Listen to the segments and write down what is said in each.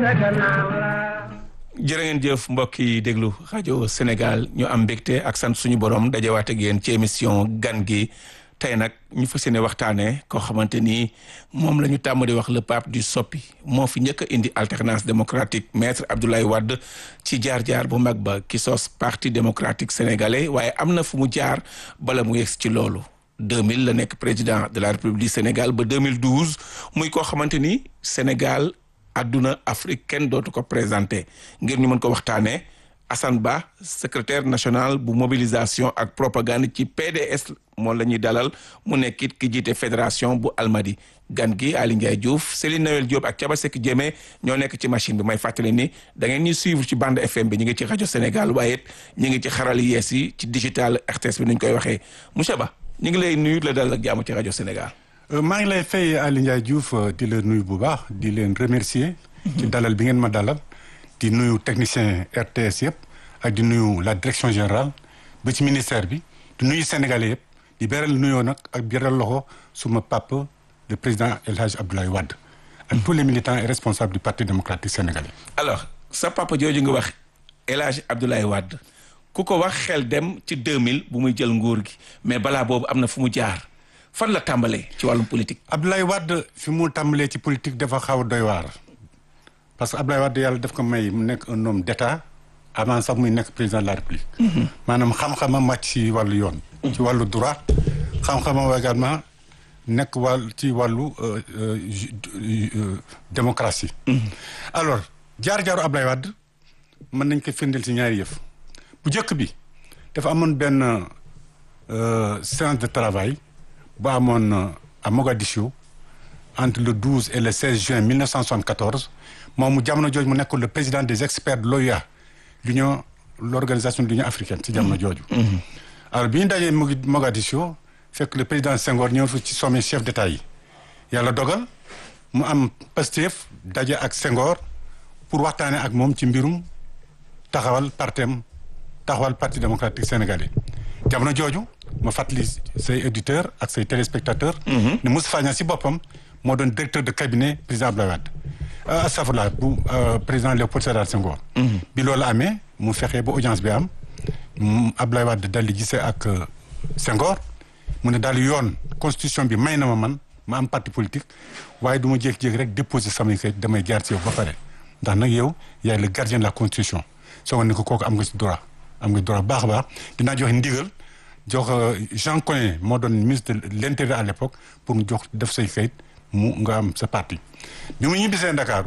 jërë ngeen jëf mbokk yi déglu rajo Sénégal ñu am mbégte ak sant suñu borom dajawaat ak yéen ci émission gan gi tey nag ñu fas yéene waxtaanee koo xamante ni moom la ñu tàmm di wax le pape du soppi moo fi njëkk a indi alternance démocratique maître Abdoulaye Wade ci jaar-jaar bu mag ba ki sos parti démocratique sénégalais waaye am na fu mu jaar bala mu yegg ci loolu. 2000 la nekk président de la république du Sénégal ba 2012 muy koo xamante ni Sénégal. adduna Afrique kenn dootu ko présenté ngir ñu mën ko waxtaanee Assane Ba secrétaire national bu mobilisation ak propagande ci PDS moom la ñuy dalal mu nekkit ki jiite fédération bu Almadi gan gi Ali Ndiaye Diouf Céline Noël Diop ak Thiaba Seck Diémé ñoo nekk ci machine bi may fàttali ni da ngeen ñuy suivre ci bande FM bi ñu ngi ci rajo Sénégal waaye ñu ngi ci xaral yees yi ci digital RTS bi ni ñu koy waxee monsieur Ba ñu ngi lay nuyu la dalal ak jàmm ci rajo Sénégal. maa ngi lay fay Aly Ndiaye Diouf di la nuyu bu baax di leen remercier ci dalal bi ngeen ma dalal di nuyu technicien RTS yëpp ak di nuyu la direction générale ba ci ministère bi di nuyu sénégalais yëpp di beral nuyoo nag ak beral loxo suma papa le président El Hadj Abdoulaye Wade ak tous les militants et responsables du parti démocratique sénégalais. alors sa papa jooju nga wax El Hadj Abdoulaye Wade ku ko wax xel dem ci 2000 bu muy jël nguur gi mais balaa boobu am na fu mu jaar. fan la tàmbalee ci wàllum politique. Abdoulaye Wade fi mu tàmbalee ci politique dafa xaw a doy waar parce que Abdoulaye Wade yàlla daf ko may mu nekk un homme d'état avant sax muy nekk président de la république. maanaam xam-xamam màcc ci wàllu yoon. ci wàllu droit xam-xamam également nekk wàll ci wàllu démocratie. alors jaar-jaaru Abdoulaye Wade mën nañ ko firndeel ci ñaari yëf bu njëkk bi dafa amoon benn séance de travail. bu amoon à Mogadiscio entre le 12 et le 16 juin 1974 moom mu jamono jooju mu nekkoon le président des experts de l'OUA l'union l'organisation de l'union africaine ci jamono jooju alors bi ñu dajee Mogadiscio fekk le président Senghor ñëw fi ci sommet chef d'état yi yàlla dogal mu am Pastef daje ak Senghor pour waxtaane ak moom ci mbirum taxawal partem taxawal parti démocratique sénégalais jamono jooju ma fàttali say auditeurs ak say téléspectateurs. ne Moustapha Niasse si boppam moo doon directeur de cabinet président Abdoulaye Wade. astafurlah bu président Léopold Sédar Senghor. bi loolu amee mu fexe ba audience bi am Abdoulaye Wade dal di gisee ak Senghor mu ne daal yoon constitution bi may na ma man ma am parti politique waaye du ma jékki-jékki rek déposer samay kayit damay jaar ci yow ba pare ndax nag yow yaay le gardien de la constitution soo ne ko kooku am nga ci droit am nga droit baax a baax dinaa joxe ndigal. jox Jean Collin moo doon ministre de l'intérieur à l'époque pour mu jox def say kayit mu nga am sa parti bi mu ñibbisee Ndakaaru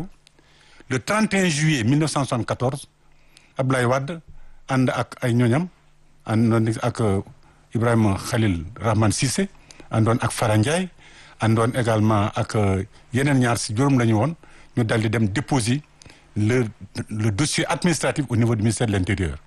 le 31 juillet 1974 Abdoulaye Wade ànd ak ay ñoñam àndoon ak Ibrahima Khalil Rahman Cissé àndoon ak Fara Ndiaye àndoon également ak yeneen ñaar si juróom la ñu woon ñu dal di dem déposer le le dossier administratif au niveau du ministère de l'intérieur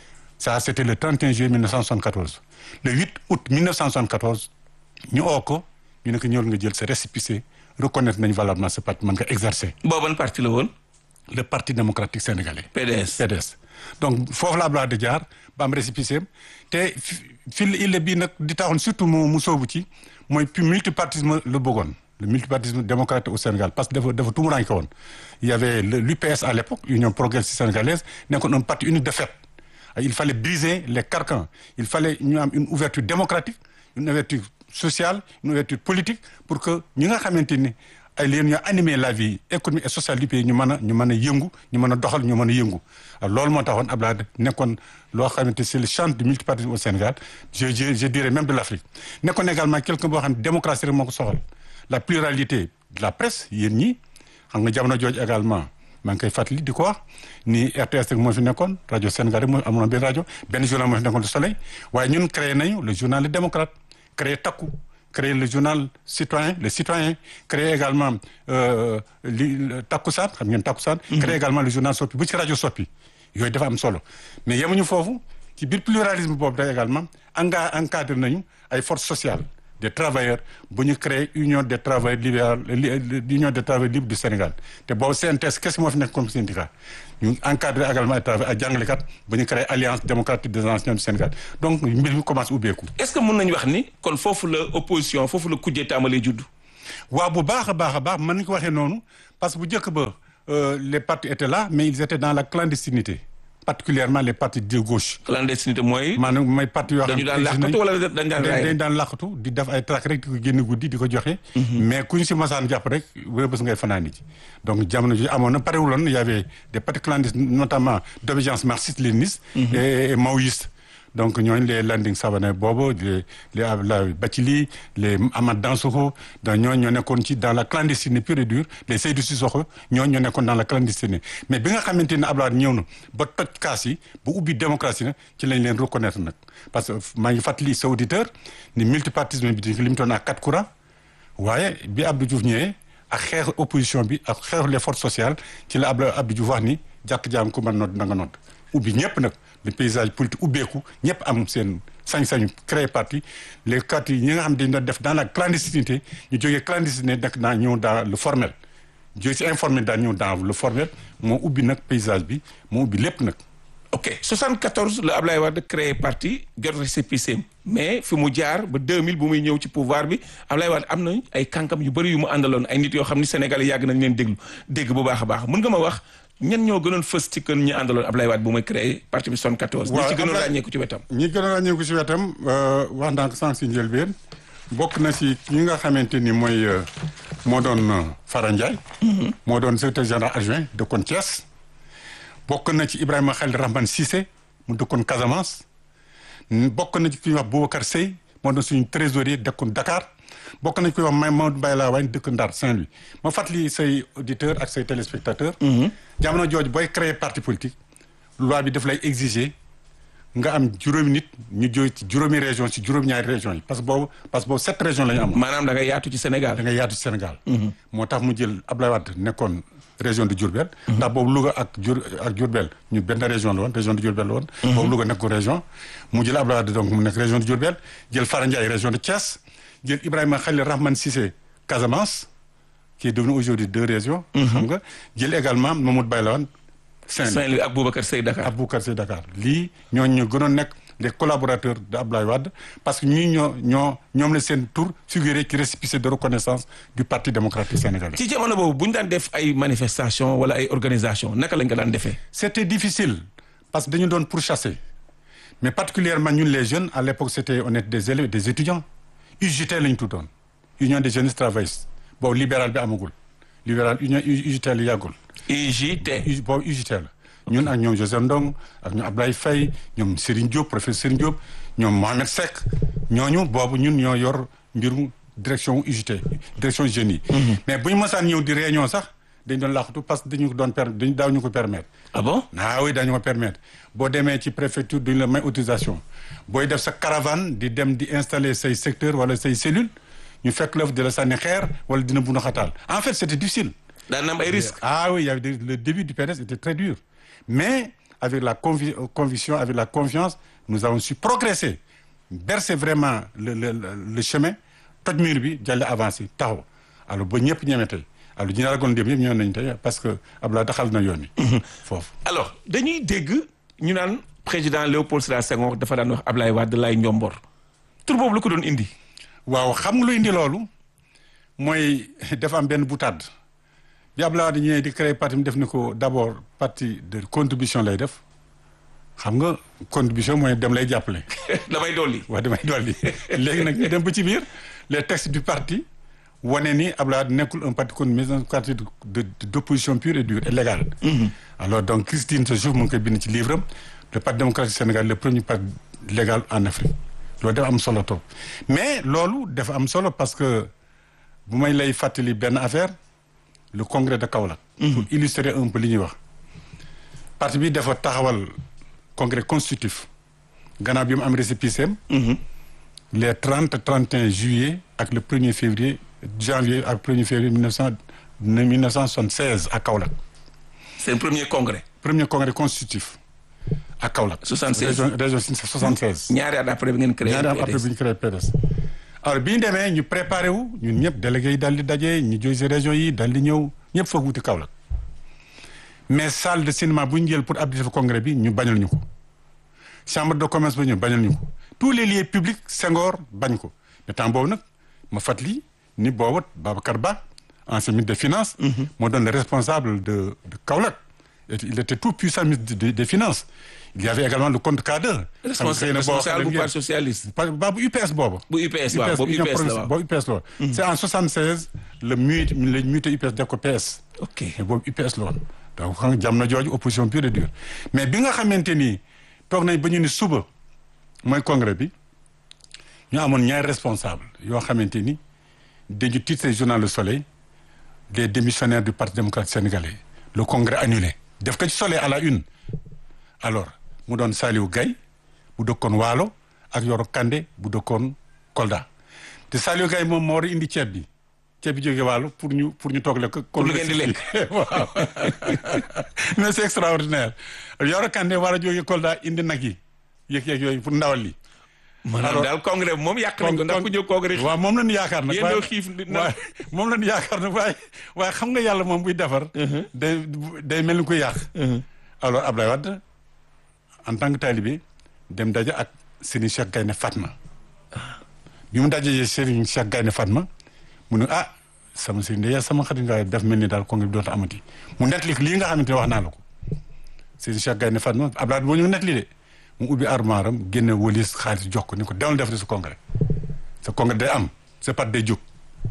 ça c'était le 31 juillet 1974 le 8 août 1974 ñu oo ko ñu ne ko ñëwal nga jël sa récépissé reconnaître nañu valablement ce parti mën nga exercer. booban parti la woon. le parti démocratique sénégalais. PDS PDS. donc foofu la Abdoulaye di jaar ba am récépissé te fil il bii nag di taxoon surtout mu mu soobu ci mooy puis multipartisme la bëggoon le multipartisme démocratique au Sénégal parce que dafa dafa tumuraanke woon il y avait l'UPS à l'époque Union progressiste sénégalaise nekkoon un parti unique de fait. il fallait briser les carcans il fallait ñu am une ouverture démocratique une ouverture sociale une ouverture politique pour que ñi nga xamante ni ay leen ñoo animer la vie économique et sociale du pays ñu mën a ñu mën a yëngu ñu mën a doxal ñu mën a yëngu loolu moo taxoon Abdoulaye nekkoon loo xamante c'est le champ du multipartisme au Sénégal je je je dirais même de l'Afrique nekkoon également quelqu'un boo xam ne démocratie rek moo ko soxal la pluralité de la presse yéen ñi xam nga jamono jooju également maa ngi koy fàttali di ko wax ni RTS rek moo fi nekkoon rajo Sénégal rek moo amoon benn rajo benn journal moo fi nekkoon Le Soleil waaye ñun créé nañu le journal Le Démocrate créé Takku créé le journal Citoyen le Citoyen créé également li Takkusaan xam ngeen Takkusaan créé également le journal Sopi bu ci rajo Sopi yooyu dafa am solo mais yemuñu foofu ci biir pluralisme boobu da également anga encadré nañu ay forces sociales des travailleurs bu ñu créé union des travailleurs libéral l'union des travailleurs libres du Sénégal te boobu CNTS kese moo fi nekk comme syndicat ñu encadré également ay travailleurs ak jàngalekat bu ñu créé alliance démocratique des enseignants du Sénégal donc mbir mi commence ubbeeku. est-ce que mën nañu wax ni kon foofu la opposition foofu la kujjee tàmbalee juddu. waaw bu baax a baax a baax mën nañu ko waxee noonu parce que bu njëkk ba euh, les partis étaient là mais ils étaient dans la clandestinité particulièrement les partis de gauche. clandestinité mooy. maanaam mooy parti yoo xam dañu daan làqatu wala dañu daan raay dañ daan làqatu di def ay trac rek di ko génn guddi di ko joxe. mais ku ñu si masaan jàpp rek wala bés ngay fanaani ci donc jamono ji amoon na parewuloon y avait des partis clandestins notamment d'obédience marxiste-léniniste et et maoïste. donc ñooñu les Landing Savané boobu les les Abdoulaye Bathily les Amath Dansokho donc ñooñu ñoo nekkoon ci dans la clandestinité pure et dure les Seydou Sissoko ñooñu ñoo nekkoon dans la clandestinité mais bi nga xamante ne Abdoulaye ñëw na ba toj kaas yi ba ubbi démocratie nag ci lañ leen reconnaître nag parce que maa ngi fàttali sa auditeur ni multipartisme bi di limitoon à quatre courants waaye bi Abdou Diouf ñëwee ak xeexu opposition bi ak xeexu les forces sociales ci la Abdou Abdou Diouf wax ni jàkk jaam ku mën nodd na nga nodd ubbi ñëpp nag le paysage politique ubbeeku ñëpp am seen sañ-sañu créer parti les partis yi ñi nga xam dañ doon def dans la clandestinité ñu jógee clandestinité nag naa ñëw dans le formel jógee si informel daan ñëw dans le formel moo ubbi nag paysage bi moo ubbi lépp nag ok 74 la Ablaye Wade créé parti jot récépissé mais fi mu jaar ba 2000 bu muy ñëw ci pouvoir bi Ablaye Wade am na ay kànkam yu bëri yu mu àndaloon ay nit yoo xam ni Sénégal yàgg nañ leen déglu dégg bu baax a baax mën nga ma wax ñen ñoo gënoon fës ci kën ñi àndaloon Ablaye Wade bu muy créé parti bi 74. ñi ci gënoon ràññeeku ci wetam. ñi gënoon ràññeeku ci wetam wax naa ko sànq si njëlbeen bokk na si ñi nga xamante ni mooy moo doon Fara Ndiaye. moo doon secrétaire général adjoint dëkkoon Thiès. bokk na ci Ibrahima Khalil Rahman Cissé mu dëkkoon Casamance. bokk na ci ki ñuy wax Boubacar Seye moo doon suñu trésorier dëkkoon Dakar. bokk nañ koy wax may Maodo Mbaye laa waaye dëkk Ndar Saint-Louis ma fàttali say auditeurs ak say téléspectateurs. jamono jooju booy créer parti politique. loi bi daf lay exiger nga am juróomi nit ñu jóge ci juróomi région ci juróom-ñaari régions yi parce que boobu parce que boobu sept régions la ñu amoon. maanaam da nga yaatu ci Sénégal. da nga yaatu ci Sénégal. moo tax mu jël Abdoulaye Wade nekkoon région de Diourbel. ndax boobu Louga ak Diou ak Diourbel ñu benn région la woon région de Diourbel la woon. boobu Louga nekkoon région. mu jël Abdoulaye Wade donc mu nekk région de Diourbel jël Fara Ndiaye région de Thiès. jël Ibrahima Khalil Rahman Cissé Casamance qui est devenu aujourd'hui deux régions. xam nga jël également Mamadou Baye Lawane Saint-Louis Saint-Louis ak Boubacar Seye Dakar. ak Boubacar Seye Dakar lii ñooñu ñu gënoon nekk les collaborateurs de Abdoulaye Wade parce que ñii ñoo ñoo ñoom la seen tour figuré ci récépissé de reconnaissance du parti démocratique sénégalais. ci jamono boobu bu ñu daan def ay manifestations wala ay organisations naka lañ ko daan defee. c'était difficile parce que dañu doon pourchasser mais particulièrement ñun les jeunes à l'époque c'était on était des élèves des étudiants. UJT lañ tuddoon union des jeunes travaillistes boobu libéral bi amagul libéral union UJT la yàggul. UJT. boobu UJT la ñun ak ñoom Joseph Ndong ak ñoom Ablaye Faye ñoom Serigne Diop professeur Serigne Diop ñoom Mohamed Seck ñooñu boobu ñun ñoo yor mbirum direction UJT direction jeunes yi. mais bu ñu mësaan ñëw di réunion sax dañ doon laaxatu parce que dañu ko doon per dañu daaw ñu ko permettre. ah bon ah oui dañu ko permettre boo demee ci préfecture duñu la may autorisation booy def sa caravane di dem di installer say secteur wala say cellule ñu fekk la di la sànni xeer wala dina buna xataal en fait c'était difficile. daan na am ay risques. ah oui il y avait des, le début du PDS était très dur mais avec la convi conviction avec la confiance nous avons su progresser bercer vraiment le le le chemin toj mur bi jàlle avancer taxaw alors ba ñëpp ñeme tey alors ñu ragoon dem yëpp ñëw nañu tey parce que Abdoulaye daxal na yoon wi foofu alors dañuy dégg ñu naan président Léopold Sédar Senghor dafa daan wax Ablaye Wade lay njombor tur boobu lu ko doon indi. waaw xam nga lu indi loolu mooy dafa am benn boutade bi Abdoulaye Wade ñëwee di créer parti mu def ni ko d'abord parti de contribution lay def xam nga contribution mooy dem lay jàppale. damay dolli. waaw damay dolli léegi nag ñu dem ba ci biir les textes du parti wane ni Abdoulaye Wade nekkul un parti kon mais un parti de d'opposition pure et dure et légale. alors donc Christine Sojourf mu ngi koy bind ci livre am le parti démocratique Sénégal le premier parti légal en Afrique loolu dafa am solo trop mais loolu dafa am solo parce que bu may lay fàttali benn affaire le congrès de Kaolack. pour illustrer un peu li ñuy wax. parti bi dafa taxawal congrès constitutif gannaaw bi mu am récépissé am les trente trente et un juillet ak le premier février janvier ak premier février mille neuf cent mille neuf cent soixante seize à Kaolack. c'est le premier congrès. premier congrès constitutif à Kaolack. soixante seize région région soixante seize. ñaari at après bi ngeen créé. ñaari at après bi ñu créé PDS. alors bi ñu demee ñu préparé wu ñun ñëpp délégués yi daal di daje ñu jóge si région yi daal di ñëw ñëpp foog wuti Kaolack mais salle de cinéma bu ñu jël pour abriter fa congrès bi ñu bañal ñu ko chambre de commerce ba ñu bañal ñu ko tous les lieux publics Senghor bañ ko mais temps boobu nag ma fàttali ni boobu Babacar Ba ancien ministre des finances moo doon le responsable de de Kaolack il était tout puissant ministre des des finances il y avait également le compte cadre responsable bu parti socialiste ba bu UPS boobu bu UPS waaw boobu UPS la waaw boobu UPS la woon c'est en 76 le muté le muté UPS def ko PS ok mais boobu UPS la woon donc xam nga jamono jooju opposition pure et dure mais bi nga xamante ni toog nañ ba ñu ni suba mooy congrès bi ñu amoon ñaari responsable yoo xamante ni dañu titré journal Le Soleil des démissionnaires du Parti démocratique sénégalais le congrès annulé def ko ci Soleil à la une alors mu doon Saliou Gaye bu dëkkoon Waalo ak Yoro Kandé bu dëkkoon Kolda te Saliou Gaye moom moo war a indi ceeb bi ceeb bi jóge Waalo pour ñu pour ñu toog lekk. pour lu ngeen di lekk waaw mais c'est extraordinaire Yoro Kandé war a jóge Kolda indi nag yi yëg yeeg yooyu pour ndawal li. maanaam daal congrès bi moom yàq nañ ko ndax ku jóg congrès. waaw moom la ñu yaakaar nag. yéen doo xiif waaye moom la ñu yaakaar nag waaye waaye xam nga yàlla moom buy defar. day day mel ni kuy yàq. alors Abdoulaye Wade en tant que talibé dem daje ak Serigne Cheikh Gaynde Fatma bi mu dajee Serigne Cheikh Gaynde Fatma mu ne ah sama Serigne de sama xarit nga def mel ni daal congrès bi dootu amati mu nettali lii nga xamante ne wax naa la ko Serigne Cheikh Gaynde Fatma Abdoulaye boo ñu nettali de mu ubbi armoire am génne wëlis xaalis jox ko ni ko demal def sa congrès sa congrès day am sa part day jóg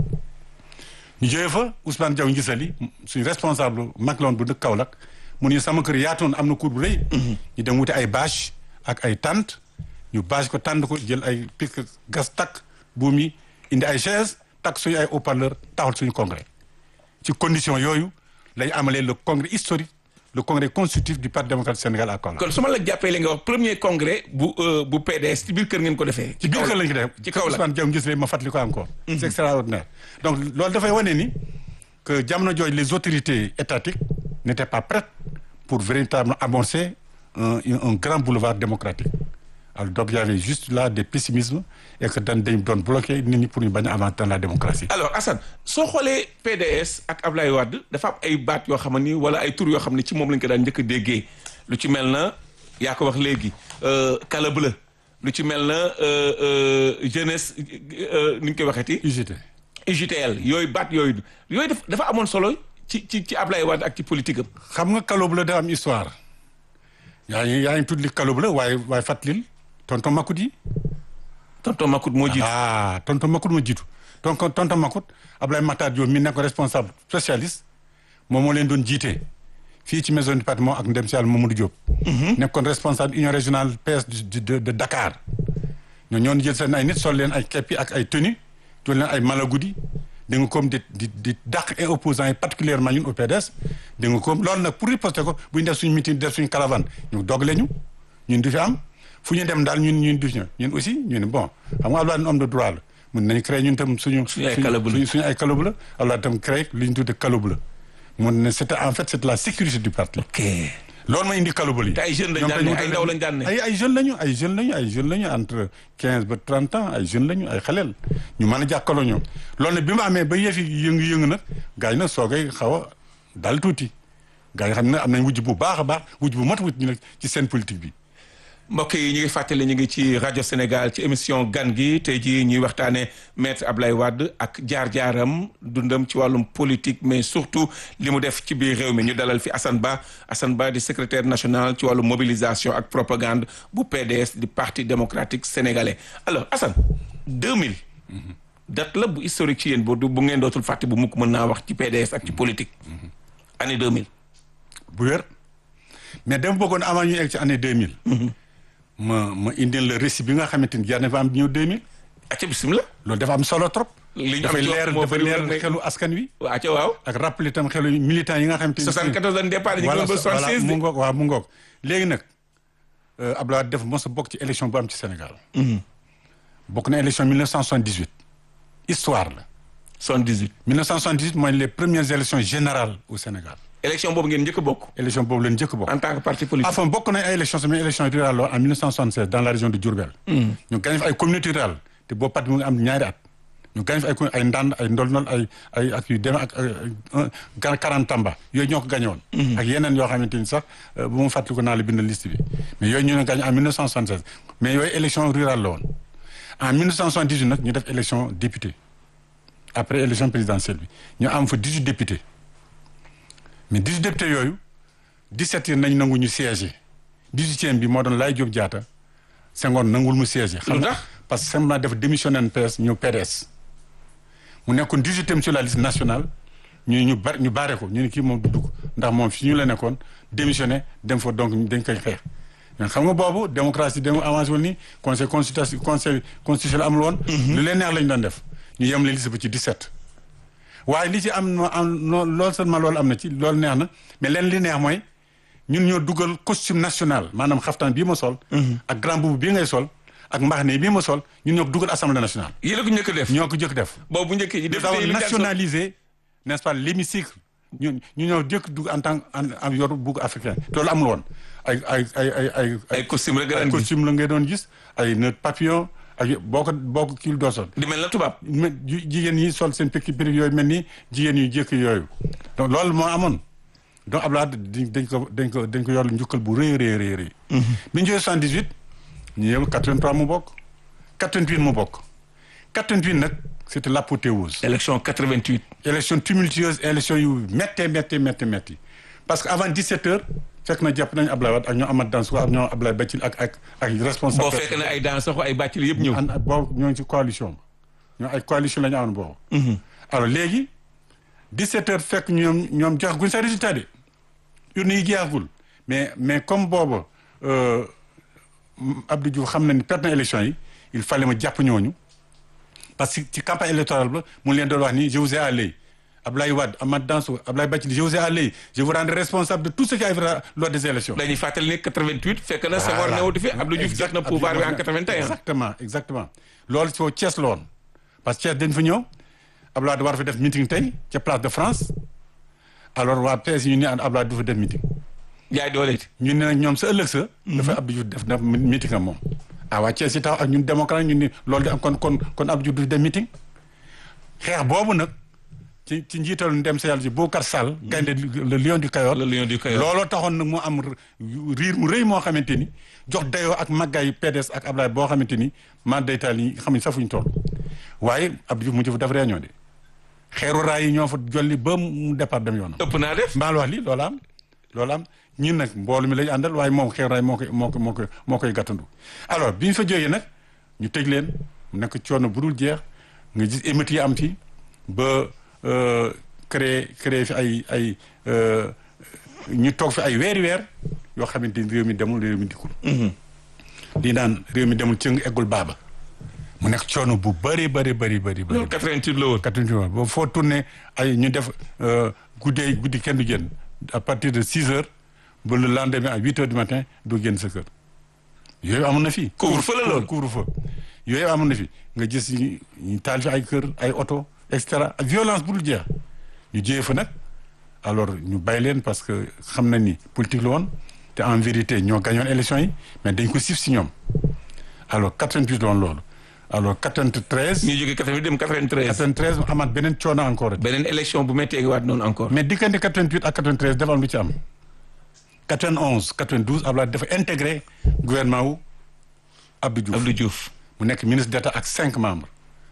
ñu jógee fa Ousmane Diaw ngisali suñu responsable mag la woon bu dëkk Kaolack mu ne sama kër yaatoon am na cour bu rëy ñu dem wuti ay bâche ak ay tente ñu bâche ko tànd ko jël ay pic gas takk buum yi indi ay chaise takk suñu ay haut-parleur taxal suñu congrès ci condition yooyu lañ amalee le congrès historique le congrès constitutif du parti démocratique Sénégal à Kaolack kon su ma la jàppee li nga wax premier congrès bu bu PDS ci biir kër ngeen ko defee. ci biir kër lañ ko def ci Kaolack Ousmane Diaw ngis ma fàttali ko encore c'est extraordinaire donc loolu dafay wane ni que jamono jooju les autorités étatiques n'étaient pas prêtes pour véritablement amorcer un un grand boulevard démocratique alors donc il y avait juste là des pessimismes et que dañ dañ doon bloqué nit ñi pour ñu bañ a avancer dans la démocratie. alors Assane soo xoolee PDS ak Ablaye Wade dafa am ay baat yoo xam ni wala ay tur yoo xam ne ci moom lañ ko daan njëkk a déggee lu ci mel na yaa ko wax léegi kala bleu lu ci mel na jeunesse ni ñu koy waxeeti. UGT. UGTL yooyu baat yooyu yooyu dafa amoon solo ci ci ci Ablaye Wade ak ci politique am. xam nga kalo bleu da am histoire yaa ngi yaa ngi tudd li kalo bleu waaye waaye fàttalil tonton Makout yi. tonton Makout moo jiitu. ah tonton Makout moo jiitu donc tonton Makout Ablaye Matar Diop mi nekk responsable socialiste moom moo leen doon jiite fii ci maison du département ak ndem si yàlla Mamadou Diop. nekkoon responsable union régionale PS de de Dakar. ñoo ñoon jël seen ay nit sol leen ay keppi ak ay tenue jël leen ay malagudi da nga comme di di di dàq ay opposants yi particulièrement ñun au PDS da nga comme loolu nag pour riposter ko bu ñu def suñu meeting def suñu caravane ñu dogle ñu ñun du fi am fu ñu dem daal ñun ñun du fi ñun aussi ñu ne bon xam nga Abdoulaye homme de droit la mun nañu créer ñun tam suñu suñu ay calobule suñu ay calobule Abdoulaye tam créer li ñu tuddee calobule mun ne c'était en fait c'était la sécurité du parti ok loolu ma indi kalubal yi. te ay jeunes lañ daan ne ay ndaw lañ daan ne. ay ay jeunes lañu ay jeunes lañu ay jeunes lañu entre quinze ba trente ans ay jeunes lañu ay xaleel ñu mën a jàkkaloo ñoom loolu nag bi mu amee ba yëf yi yëngu-yëngu nag gars yi nag soogay xaw a dal tuuti gars yi xam ne am nañ wujj bu baax a baax wujj bu mat wujj ñu nag ci seen politique bi. mbokk yi ñu ngi fàttali ñu ngi ci rajo Sénégal ci émission gan gi tey jii ñuy waxtaanee maître Ablaye Wade ak jaar-jaaram dundam ci wàllum politique mais surtout li mu def ci biir réew mi ñu dalal fi Assane Ba Assane Ba di secrétaire national ci wàllum mobilisation ak propagande bu PDS di parti démocratique sénégalais alors Assane 2000. date la bu historique ci yéen bu bu ngeen dootul fàtte bu mukk mën naa wax ci PDS ak ci politique. année 2000. bu wér mais dama bëggoon avant ñu egg ci année 2000. ma ma indil le récit bi nga xamante ni jar na fa am ñëw 2000. acca bisimilah. loolu dafa am solo trop. li ñu am dafay ci leer moo dafa bëri leer woon xelu askan wi. waa acca waaw. ak rappelé tam xelu militants yi nga xamante ni. 74 lañ départ ñu ngi voilà doon ba 76 mu de. ngoog waaw mu ngoog léegi nag Abdoulaye Wade def mos a bokk ci élection bu am ci Sénégal. bokk na élection 1978. histoire la. 78. 1978 mooy les premières élections générales au Sénégal. élection boobu ngeen njëkk a bokk. élection boobu leen njëkk bokk. en tant que parti politique. enfin bokk nañ ay élections sama élection rurale la en 1976 dans la région de Diourbel. ñu gagné fa ay communauté rurale te boobu parti mu ngi am ñaari at. ñu gagné fa ay communes ay ndand ay ndolnol ay ay ak yu demee ak ay quarante tamba yooyu ñoo ko gagné woon. ak yeneen yoo xamante ni sax bu ma fàttaliku naa la bind liste bi mais yooyu ñu ne gagné en 1976 mais yooyu élection rurale la woon en 1978 nag ñu def élection député après élection présidentielle bi ñu am fa 18 députés mais 18 députés yooyu 17 yi nañ nangu ñu siéger 18e bi moo doon Laye Diop Diatta Senghor nangul mu siéger. xam nga parce que Senghor dafa démissionné PS ñëw PDS mu nekkoon 18e sur la liste nationale ñu ñu bar ñu baare ko ñu ne kii moom du dugg ndax moom fi ñu la nekkoon démissionné dem fa donc dañ koy xeex. mais xam nga boobu démocratie dem avancé wul ni conseil consultation conseil constitutionnel amul woon. lu leen neex lañ doon def ñu yemale liste ba ci 17. waaye li ci am am loolu seulement loolu am na ci loolu neex na mais leen li neex mooy ñun ñoo dugal costume national maanaam xaftaan bii ma sol. ak grand boubou bii ngay sol. ak mbaxane bii ma sol ñun ñoo ko dugal assemblée nationale. yéen a ko njëkk def ñoo ko njëkk def. boobu bu njëkk yi def nous nationaliser n'est-ce pas l'hémicycle ñu ñu ñëw jëkk dugg en tant en yor bugg africain loolu amul woon ay ay ay ay ay. ay costume rek ay costume la ngay doon gis ay nœud papillon ak boo ko boo ko kii doo sol. di mel na tubaab. jigéen ñi sol seen pekki péri yooyu mel ni jigéen yu jëkk yooyu donc loolu moo amoon donc Abdoulaye dañ ko dañ ko dañ ko yor njukkal bu rëy rëy rëy rëy. bi ñu jógee 78 ñu yem 83 mu bokk 88 mu bokk 88 nag c'était l'apothéose. élection 88. élection tumultueuse élection yu méttee méttee méttee métti parce que avant 17 heures fekk na jàpp nañu Ablaye Wade ak ñoo Amath Dansokho ak ñoo Ablaye Bathily ak ak ak responsable. boo fekk na ay Dansokho ay Bathily yëpp ñëw. ànd boobu ñoo ngi ci coalition ñoo ay coalition la ñu amoon boobu. alors léegi 17 heures fekk ñoom ñoom jox guñ sa résultat de urne yi jeexagul mais mais comme boobu Abdou Diouf xam na ni perte na élection yi il fallait ma jàpp ñooñu. parce que ci campagne électorale ba mu leen doon wax ni je vous ai à l'œil Ablaye Wade Amath Dansokho Ablaye Bathily je vous ai à l'œil je vous rendrai responsable de tout ce qui arrivera lors des élections. dañuy fàttali ne 88 fekk na Senghor newatu fi Abdou Diouf jot na pouvoir bi en 81. exactement exactement loolu foo Thiès la woon parce que Thiès dañ fa ñëw Ablaye Wade war fa def meeting tey ca place de France alors waa PS ñu ne Ablaye du fa def meeting. jaay doole it. ñu ne ñoom sa ëllëg sa. dafa Abdou Diouf def na meeting am moom. ah waa Thiès yi taxaw ak ñun démocrate ñun ni loolu di am kon kon kon Abdou Diouf du dem meeting xeex boobu nag ci ci njiital ndem sa yàlla ci Boubacar Sall. gaynde le lion du Kayor. le lion du Kayor looloo taxoon nag mu am riir mu rëy moo xamante ni jox dayoo ak màggaay PDS ak Ablaye boo xamante ni man daytaal yi xam ne sax fu ñu toll. waaye Abdou Diouf mu jëf def réunion de xeeru raay yi ñoo fa jolli ba mu départ dem yoonam. ëpp naa def mbaal wax li loolu am loolu am. ñun nag mboolu mi lañu àndal waaye moom xew raay moo koy moo koy moo koy moo koy gàttandu alors bi ñu fa jógee nag ñu tëj leen mu nekk coono bu dul jeex nga gis émeutes yi am fi ba créé créé fi ay ay ñu toog fi ay weeri weer yoo xamante ni réew mi demul réew mi dikkul lii naan réew mi demul cëng eggul baaba mu nekk coono bu bëri bëri bëri bëri bëri loolu 88 la woon 88 la woon boobu foo tourné ay ñu def guddee guddi kenn du génn à partir de 6 heures ba le lendemain à huit heures du matin doo génn sa kër yooyu amoon na fi. couvre-feu la loolu couvre-feu yooyu amoon na fi nga gis ñu taal fi ay kër ay oto et cetera violence bu dul jeex ñu jiyee fa nag alors ñu bàyyi leen parce que xam na ni politique la woon te en vérité ñoo gañoon élection yi mais dañ ko sif si ñoom alors 88 la woon loolu alors 93. ñu jógee 88 dem 93. 93 amaat beneen coono encore. beneen élection bu méttee gi waat noonu encore. mais diggante 88 ak 93 dafa am lu ci am. 91 92 Abdoulaye dafa intégré gouvernement wu Abdou Diouf Abdou Diouf. mu nekk ministre d'État ak cinq membres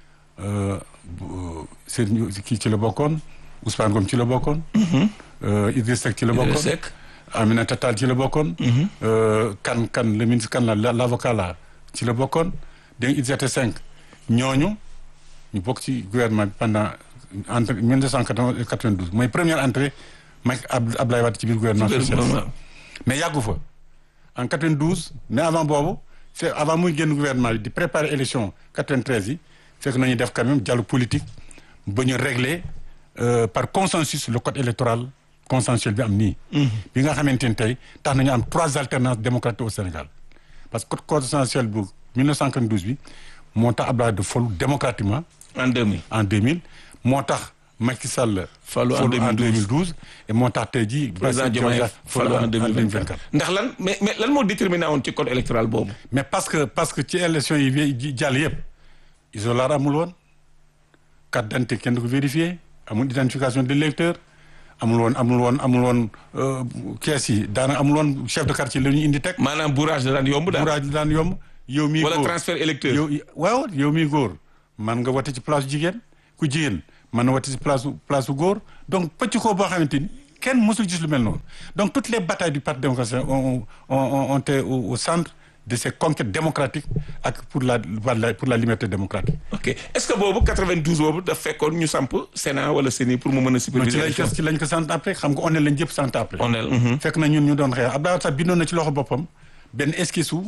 seen kii ci la bokkoon Ousmane Ngom ci la bokkoon. Idriss Seck ci la bokkoon Idriss Seck. Aminata Tall ci la bokkoon. kan kan le ministre kan la l'avocat la ci la bokkoon dégg nga ils étaient cinq ñooñu ñu bokk ci gouvernement bi pendant entre 1992 mooy première entrée Macky Abdoulaye Wade ci biir gouvernement socialiste mais yàggu fa en 92 mais avant boobu c'est avant muy génn gouvernement bi di préparer élection 93 yi fekk nañu def quand même dialogue politique ba ñu régler par consensus le code électoral consensuel bi am nii. bi nga xamante ni tey tax nañu am trois alternances démocratiques au Sénégal parce que code consensuel bu 1992 bi moo tax Abdoulaye de folu démocratiquement. en 2000 en 2000 moo tax. Macky Sall falu en 2012 et moo tax tey jii. président Diomaye falu en 2024 ndax lan mais mais lan moo déterminé woon ci code électoral boobu. mais parce que parce que ci élection yi jàll yëpp isoloir amul woon carte d'identité kenn du ko vérifié amul identification de l'électeur amul woon amul woon amul woon kees yi daanaka amul woon chef de quartier la ñuy indi teg. maanaam bourrage da daan yomb daal bourrage da daan yomb. yow mii góor wala transfert électeur yow waaw yow mii góor man nga wote ci place jigéen ku jigéen mën na wati si place place su góor donc pëcc ko boo xamante ni kenn mësul gis lu mel noonu donc toutes les batailles du parti démocratique ont ont ont été au, au centre de ces conquêtes démocratiques ak pour la pour la liberté démocratique. ok est-ce que boobu 92 boobu daf fekkoon ñu samp Sénat wala CENI pour mu mën a. superviser ci lañ ko ci lañ ko sant après xam nga on est lañ jëpp sant après. on est. fekk na ñun ñu doon xeex Abdoulaye sax bindoon na ci loxo boppam benn esquisse su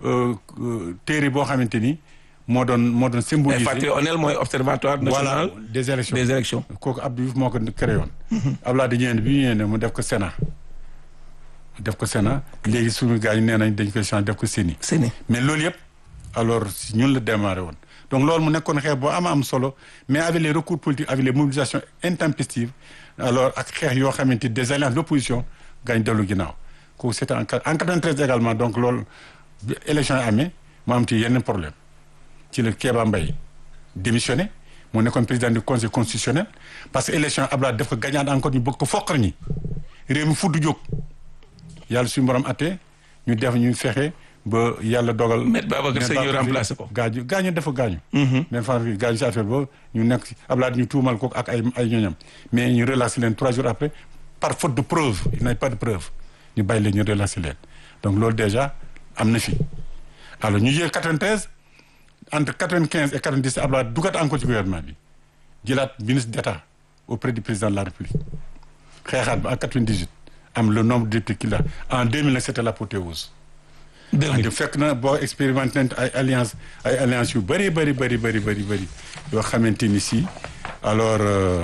téere boo xamante ni moo doon moo doon symboliser. fàttali ONEL mooy observatoire national voilà des élections des élections. kooku Abdou Diouf moo ko créé woon. Abdoulaye di ñëwee bi ñu ñëwee ne mu def ko Sénat. def ko Sénat léegi suñu gars yi nee nañ dañ koy changer def ko CENI. CENI mais loolu yëpp alors ñun la démarré woon donc loolu mu nekkoon xeex boo ama am solo mais avec les recours politiques avec les mobilisations intempestives alors ak xeex yoo xamante des alliances d'opposition gaañ dellu ginnaaw kooku c'était en en 93 également donc loolu bi élection yi amee mu am ci yenn problème ci la Kéba Mbaye démissionné moo nekkoon président du conseil constitutionnel parce que élection Abdoulaye def ko gañaat encore ñu bëgg ko foqar ñi réew mi fudd jóg yàlla suñu borom atte ñu def ñu fexe ba yàlla dogal. Maître Babacar Seye ñu remplacé ko. gaañu gaañu dafa gaañu. mais fan gaañu si affaire boobu ñu nekk si Abdoulaye ñu tuumal ko ak ay ay ñoñam mais ñu relaxé leen trois jours après par faute de preuve il n'y a pas de preuve ñu bàyyi leen ñu relaxé leen donc loolu déjà am na fi. alors ñu jël 93 entre 95 et 97 Abdoulaye dugat encore ci gouvernement bi jëlaat ministre d'État auprès du président de la République xeexaat ba en 98. am le nombre de députés qu'il a en 2000 c'était l'apothéose. 2000 fekk na boo expérimenté ay alliance ay alliance yu bëri bëri bëri bëri bëri bëri yoo xamante ni si alors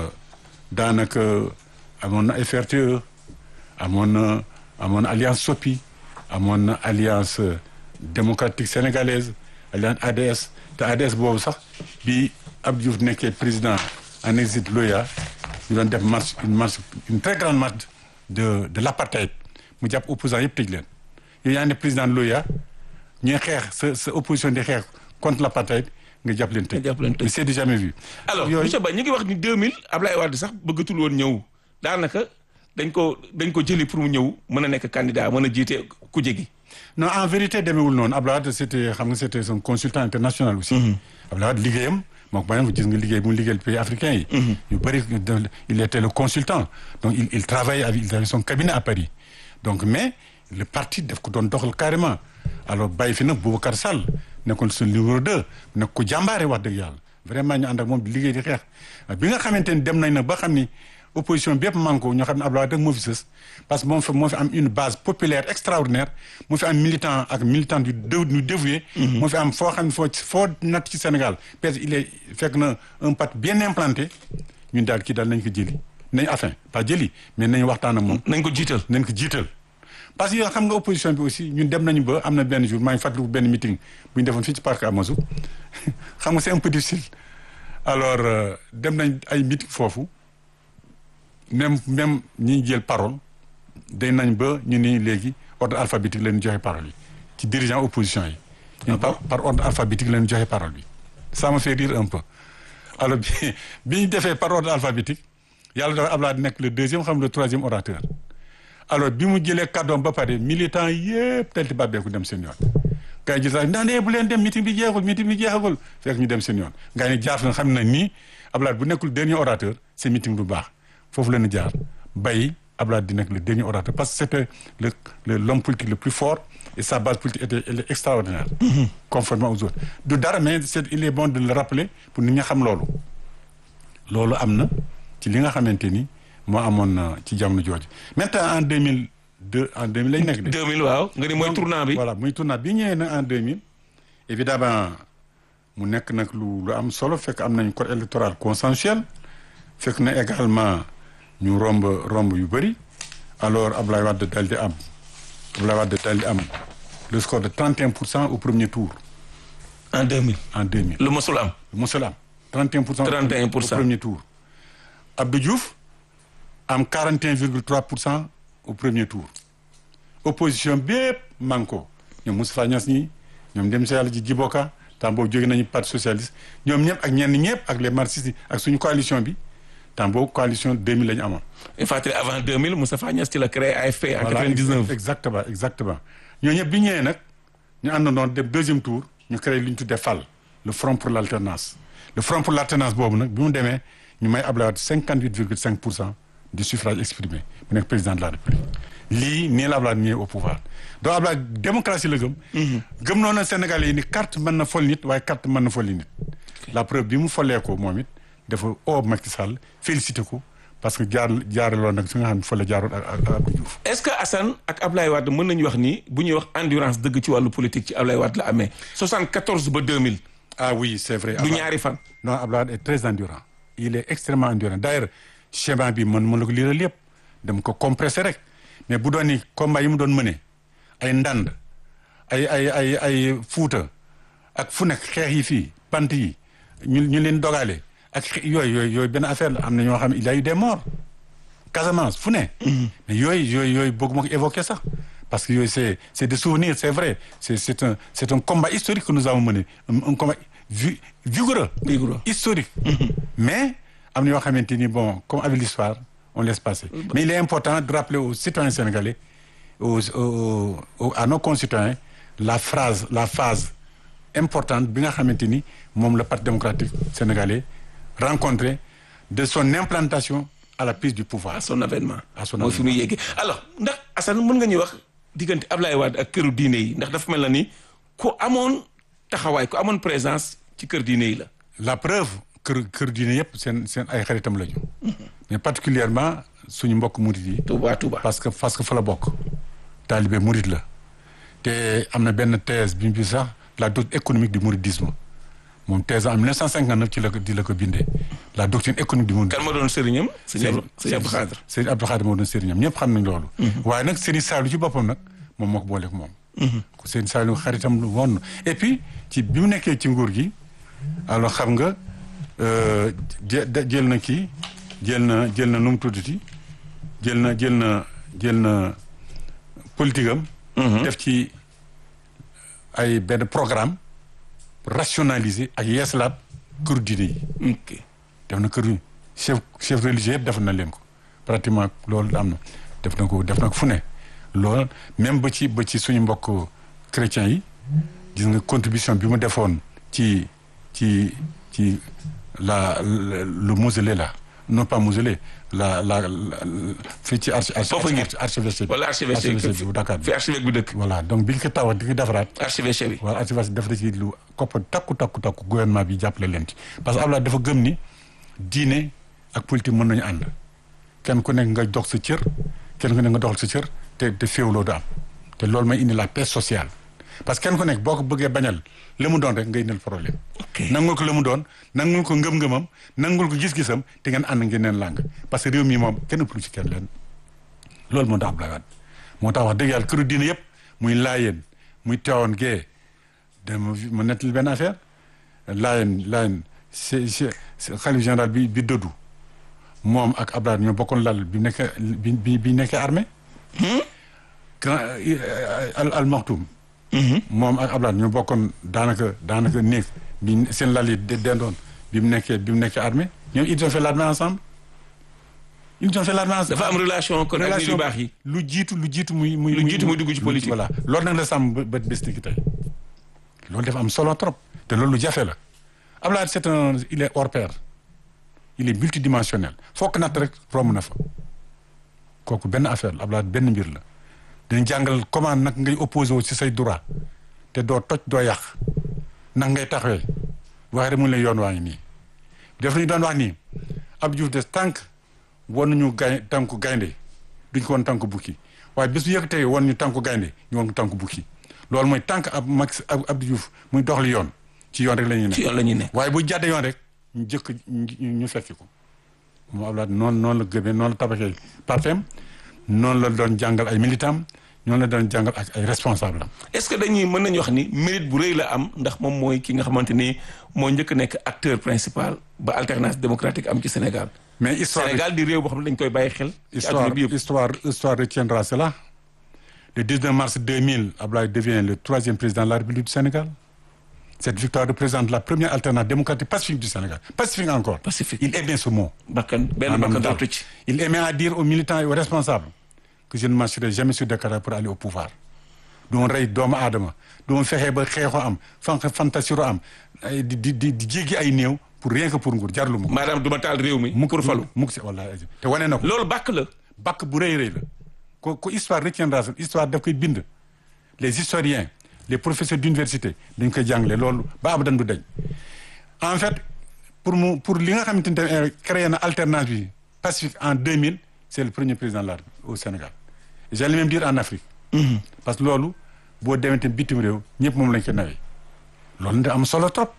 daanaka amoon na FRTE amoon na amoon na alliance SOPI amoon na alliance démocratique sénégalaise alliance ADS te ADS boobu sax bi Abdou Diouf nekkee président en exil Loya ñu doon def marche une marche une très grande marche de de l'apartheid mu jàpp opposant yëpp tëj leen yow yaa ne président Loya ñuy xeex sa sa opposition di xeex contre l'apartheid nga jàpp leen tëj. nga jàpp leen tëj c'est du jamais vu. alors yooyu monsieur Ba ñu ngi wax ni 2000 Ablaye Wade sax bëggatul woon ñëw daanaka dañ ko dañ ko jëli pour mu ñëw mën a nekk candidat mën a jiite kuje gi. non en vérité demeewul noonu Abdoulaye Wade c'était xam nga c'était son consultant international aussi. Abdoulaye Wade liggéeyam moo ko bàyyi gis nga liggéey bu mu liggéeyal pays africains yi. yu bëri il était le consultant donc il il travaillait avec il avait son cabinet à Paris donc mais le parti daf ko doon doxal carrément alors bàyyi fi nag Boubacar Sall nekkoon suñu numéro 2 nekk ko jàmbaare wax dëgg yàlla vraiment ñu ànd ak moom di liggéey di xeex bi nga xamante ni dem nañ nag ba xam ni. opposition bi yëpp manko ñoo xam ne Abdoulaye Wade moo fi sës parce que moom fi moo fi am une base populaire extraordinaire moo fi am militant ak militant yu ñu dévoué moo fi am foo xam ne foo foo natt ci Sénégal peut-être il est fekk na un parti bien implanté ñun daal kii daal nañ ko jëli nañ enfin pas jëli mais nañ waxtaan ak moom nañ ko jiital nañ ko jiital parce que yow xam nga opposition bi aussi ñun dem nañu ba am na benn jour maa ngi fàttaliku benn meeting bu ñu defoon fii ci parc Amazou xam nga c'est un peu difficile alors dem nañ ay meeting foofu même même ñi jël parole day nañ ba ñu ni léegi ordre alphabétique leen joxe parole yi ci dirigeant opposition yi. ñun par par ordre alphabétique leen joxe parole bi. ça me fait rire un peu alors bi bi ñu defee par ordre alphabétique yàlla dafa Abdoulaye di nekk le deuxième xam le troisième orateur. alors bi mu jëlee kàddoom ba pare militant yëpp telti bàbbeeku dem seen yoon. gars yi jël sax ndax bu leen dem meeting bi jeexul meeting bi jeexagul fekk ñu dem seen yoon gars yi jaar na xam na nii Abdoulaye bu nekkul dernier orateur c'est meeting du baax. foofu la ñu jaar bay Abdoulaye di nekk le dernier orateur parce que c'était le le l'homme politique le plus fort et sa base politique était elle est extraordinaire. conformément aux autres du dara mais c'est il est bon de le rappeler pour nit ñi xam loolu. loolu am na ci li nga xamante ni moo amoon ci jamono jooju maintenant en deux mille deux en deux mille lañ nekk de. 2000 waaw nga ni mooy tournant bi. voilà muy tournant bi ñëwee nag en deux mille évidemment mu nekk nag lu lu am solo fekk am nañ code électoral consensuel fekk na également. ñu romb romb yu bëri alors Abdoulaye Wade dal di am Abdoulaye Wade dal di am le score de 31 pour cent au premier tour. en 2000. en 2000 lu mosul am. mosul am 31 pour cent. 31 pour cent au premier tour. Abdou Diouf am 41 virgule 3 pour cent au premier tour. opposition bépp manko ñoom Moustapha Niasse ñi ñoom dem si yàlla ji Djiboka temps boobu jóge nañu parti socialiste ñoom ñëpp ak ñenn ñëpp ak les marxistes yi ak suñu coalition bi. temps boobu coalition 2000 la ñu amoon. il faut avant 2000 Moustapha Niasse ci la créé AFP. en voilà 99 exactement exactement. ñooñu ñëpp bi ñëwee nag ñu àndandoo dem deuxième tour ñu créé lu ñu tuddee FAL le front pour l'alternance le front pour l'alternance boobu nag bi mu demee ñu may Abdoulaye Wade cinquante huit virgule cinq pour cent du suffrage exprimé mu nekk président de la république lii nii la Abdoulaye ñëwee au pouvoir donc Abdoulaye démocratie la gëm gëm noonu Sénégalais yi ni carte mën na fol nit waaye carte mën na folli nit la preuve bi mu follee ko moom it dafa oo Macky Sall félicité ko parce que jaar jaaraloon nag fi nga xam ne fa la jaaroon ak ak Abdou Diouf est-ce que Assane ak Ablaye Wade mën nañu wax ni bu ñuy wax endurance dëgg ci wàllu politique ci Ablaye Wade la amee 74 ba 2000 ah oui c'est vrai du ñaari fan non Abdoulaye Wade est très endurant il est extrêmement endurant d'ailleurs schéma bi man mën la ko liiral yëpp dama ko compressé rek mais bu doon ni combat yi mu doon mëne ay ndand ay ay ay ay fuuta ak fu nekk xeex yi fii pant yi ñu ñu leen dogale ak xe- yooyu yooyu yooyu benn affaire la am na ñoo xam ne il y a eu des morts Casamance fu ne mais yooyu yooyu yooyu bëgguma ko évoquer sax parce que yooyu c'est c'est des souvenirs c'est vrai c'est c'est un c'est un combat historique que nous avons mené un, un combat vi- vigoureux Vigoureux. historique mais am na yoo xamante ni bon comme avec l'histoire on laisse passer mais il est important de rappeler aux citoyens sénégalais aux, aux, aux- à nos concitoyens la phrase la phase importante bi nga xamante ni moom le parti démocratique sénégalais rencontré de son implantation à la prise du pouvoir à son avènement À son mooy fi muy yéegee alors ndax Assane mën nga ñuy wax diggante Ablaye Wade ak këru diine yi ndax dafa mel na ni ku amoon taxawaay ku amoon présence ci kër diine yi la la preuve kër kër diine yëpp seen seen ay xaritam la ñu mais particulièrement suñu mbokk murit yi Touba Touba parce que parce que fa la bokk taalibe murit la te am na benn thèse bi mu bi sax la doctrine économique du mouridisme moom thèse en 1959 ci la ko di la ko bindee la doctrine économique du mouridisme kan ma doon sëriñam sëñ Abdou sëñ Abdou Khadre sëñ Abdou Khadre moo doon sëriñam ñëpp xam nañ loolu waaye nag sëriñ Saliou ci boppam nag moom moo ko booleeg moom ku sëriñ Saliou xaritam lu woon et puis ci bi mu nekkee ci nguur gi alors xam nga euh, jë- da- jël na kii jël na jël na nu mu tuddati jël na jël na jël na politique am def ci ay benn programme pour rationaliser ak yeesalaat kër diine yi ok def na kër chef chef religieux yëpp def na leen ko pratiquement loolu am na def na ko def na ko fu ne loolu même ba ci ba ci suñu mbokk chrétiens yi gis nga contribution bi mu defoon ci ci ci la le le mausolée là non pas mausolée la la la fii ci archi archi Foofu ngir. archevêché bi wala archevêché archevêché bi bu Dakar bi fi archevêque bi dëkk voilà donc biñ ko tawaat di ko defaraat archevêché bi wala archivage def na ci lu koppar takku takku takku gouvernement bi jàppale leen ci parce que Abdoulaye dafa gëm ni diine ak politique mën nañu ànd kenn ku nekk nga dox sa cër kenn ku nekk nga doxal sa cër te te féewloo du am te loolu may indi la paix sociale parce que kenn ku nekk boo ko bëggee bañal la mu doon rek nga indil problème ok nangul ko la mu doon nangul ko ngëm-ngëmam nangul ko gis-gisam te ngeen ànd ngeen neen làng parce que réew mi moom kenn ëpplu ci kenn leen loolu moo tax Abdoulaye Wade moo tax wax dëgg yàlla këru diine yëpp muy laayeen muy teewoon gee dama ma nettali benn affaire laayeen laayeen c'est c'est xalif général bi bi dëddu moom ak Abdoulaye ñoo bokkoon lal bi nekkee bi bi bi nekkee armée grand al al Maktoum moom ak Abdoulaye ñoo bokkoon daanaka daanaka néeg bi seen lal yi de- dendoon bi mu nekkee bi mu nekkee armée ñoom ils ont fait l'armée ensemble ils ont fait l'armée ensemble dafa am relation kon ak nit yu baax yi lu jiitu lu jiitu muy muy Lu jiitu muy dugg ci politique. voilà loolu nag la sàmm ba ba bés ni ki tey loolu dafa am solo trop te loolu lu jafe la Abdoulaye c'est un il est hors pair il est multidimensionnel fokk natt rek romb na fa kooku benn affaire la Abdoulaye benn mbir la dañ jàngal comment nag ngay opposé wu ci say droit te doo toj doo yàq nag ngay taxawee waxee rek mu ne la yoon waa ngi nii def nañu doon wax nii Abdou Diouf des tànk won nañu gay tànku gaynde duñ ko woon tànku bukki waaye bés bu yëkkatee woon ñu tànku gaynde ñu woon ko tànku bukki loolu mooy tànk ab Max ab Abdou Diouf muy doxali yoon ci yoon rek la ñuy ci ne yoon la ñuy ne waaye bu jàddee yoon rek ñu jëkk ñu ñu fekki ko moom Abdoulaye noonu noonu la gëmee noonu la tabaxee partem noonu la doon jàngal ay militant noonu la doon jàngal ak ay responsable am est-ce que dañuy mën nañu wax ni mérite bu rëy la am ndax moom mooy ki nga xamante ni moo njëkk nekk acteur principal ba alternance démocratique am ci Sénégal mais histoire Sénégal di réew boo xam ne dañ koy bàyyi xel ci histoire àdduna bi yëpp histoire histoire retiendra cela le 19 mars 2000 Abdoulaye devient le troisième président de la République du Sénégal cette victoire représente la première alternance démocratique pacifique du Sénégal pacifique encore Pacifique. il aimait ce mot bakkan benn maanaam bakkan daal. dootu ci il aimait à dire aux militants et aux responsables que je ne marcherai jamais sur des cadavres pour aller au pouvoir doon rey doomu aadama doon fexe ba xeexoo am fan fantasiro am ay di di di di jéggi ay néew pour rien que pour nguur jarlu ma ko. maanaam duma taal réew mi. mu pour falu mu si wallaahi te wane na ko. loolu bàkk la. bakk bu rëy rëy la ko ko histoire retiendra histoire daf koy bind les historiens les professeurs d'université dañ koy jàngale loolu ba abadan du dañ en fait pour mu pour li nga xamante ne créé na alternance bi pacifique en 2000 c'est le premier président de la République au Sénégal j'allais même dire en Afrique parce que loolu boo demee tamit bitim réew ñëpp moom lañ ko nawee loolu da am solo trop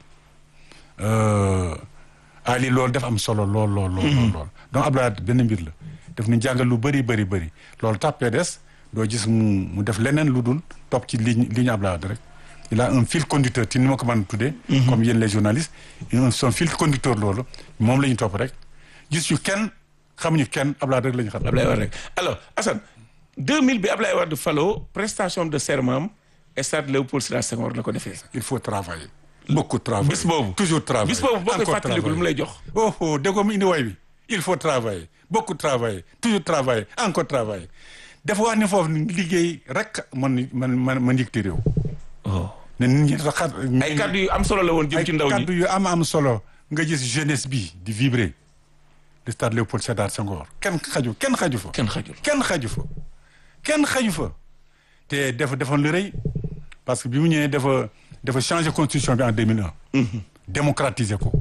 Ali loolu dafa am solo lool lool lool lool donc Abdoulaye benn mbir la daf ñu jàngal lu bëri bëri bëri loolu tax PDS doo gis mu mu def leneen lu dul topp ci ligne ligne Abdoulaye rek il a un fil conducteur ci ni ma ko mën a tuddee. comme yéen les journalistes son fil conducteur loolu moom la ñu topp rek gis ñu kenn xamuñu kenn Abdoulaye rek la ñu xam. Abdoulaye Wade rek alors Assane 2000 bi Abdoulaye Wade faloo prestation de serment am stade Léopold Sédar Senghor la ko defee. il faut travailler. beaucoup travailler bis boobu toujours travailler bis boobu boo koy fàttaliku lu mu lay jox. oh oh déggoo mu indi way bi il faut travailler beaucoup travailler toujours travailler encore travailler dafa wax ni foofu liggéey rek man man man man yëgti réew. ne nit ñi raxat. ay kaddu yu am solo la woon jëm ci ndaw ñi ay kaddu yu am am solo nga gis jeunesse bi di vibrer le stade Léopold Sédar Senghor kenn xaju kenn xaju fa. kenn xajul kenn xaju fa kenn xaju fa te dafa defoon lu rëy parce que bi mu ñëwee dafa dafa changer constitution bi en 2001. démocratiser ko